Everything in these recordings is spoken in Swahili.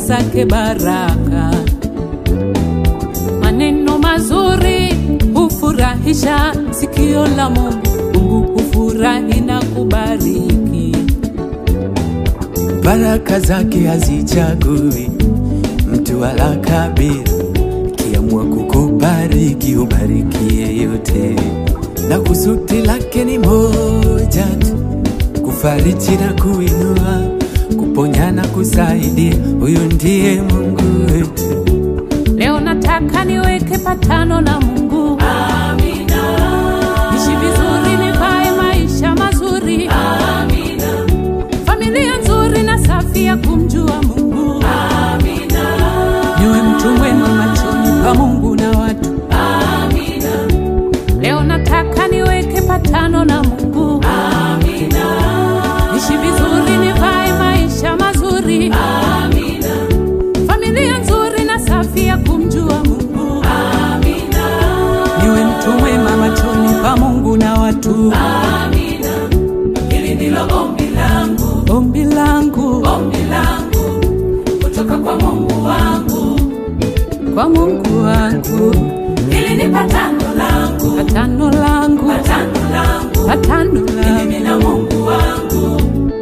zake baraka. Maneno mazuri hufurahisha sikio la Mungu. Mungu hufurahi na kubariki. Baraka zake hazichagui mtu wala kabila, kiamua kukubariki ubarikie yote, na kusudi lake ni moja tu, kufariji na kuinua, kuponya na kusaidia. Huyu ndiye Mungu wetu. Leo nataka niweke patano na Mungu. Amina. Nishi vizuri, nivae maisha mazuri. Amina. Familia nzuri na safi ya kumjua Mungu. Amina. Niwe mtu mwema machoni pa Mungu na watu. Amina. Leo nataka niweke patano na Mungu. Amina. Nishi vizuri, nivae maisha mazuri. Amina. Familia nzuri na safi ya kumjua Mungu. Amina. Niwe mtu mwema machoni pa Mungu na watu. Amina. Hili ndilo ombi langu, ombi langu, ombi langu kutoka kwa Mungu wangu, kwa Mungu wangu. Hili ni patano langu, patano langu, patano langu, patano langu mimi na Mungu wangu.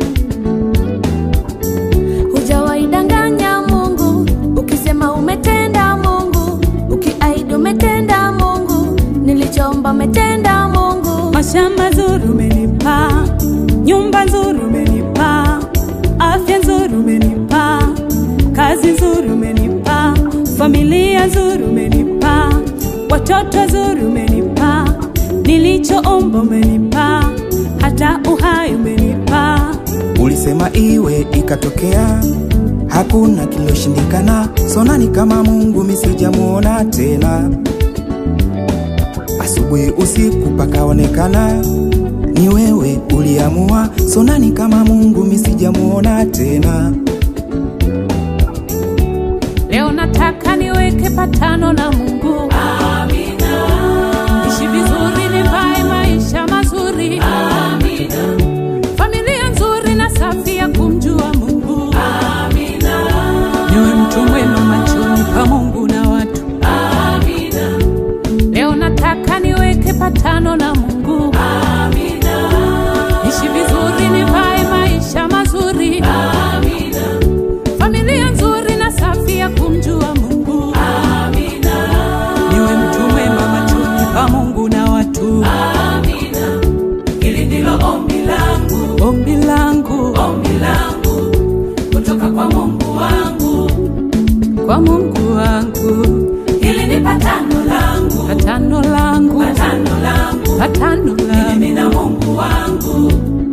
Hujawaidanganya Mungu ukisema umetenda Mungu, ukiahidi umetenda Mungu, nilichoomba umetenda Mungu. Mashamba nzuri umenipa, nyumba nzuri umenipa, afya nzuri umenipa, kazi nzuri umenipa, familia nzuri umenipa, watoto nzuri umenipa, nilichoomba umenipa, hata uhai umenipa. Ulisema iwe ikatokea, hakuna kiloshindikana. Sonani kama Mungu misijamuona tena, asubuhi usiku pakaonekana ni wewe uliamua. Sonani kama Mungu misijamuona tena. Leo nataka niweke patano na Mungu. Amina. Ishi vizuri, nivae maisha mazuri. Amina. Familia nzuri na safi ya kumjua Mungu. Amina. Niwe mtu mwema machoni pa Mungu na watu. Amina. Leo nataka niweke patano na Mungu. Amina. Ishi vizuri, nivae maisha mazuri. Amina. Familia nzuri na safi ya kumjua Mungu. Amina. Niwe mtu mwema machoni pa Mungu na watu. Amina. Hili ndilo ombi langu, ombi langu, ombi langu kutoka kwa Mungu wangu, kwa Mungu wangu. Hili ni patano langu, patano langu, patano langu, patano langu mimi na Mungu wangu.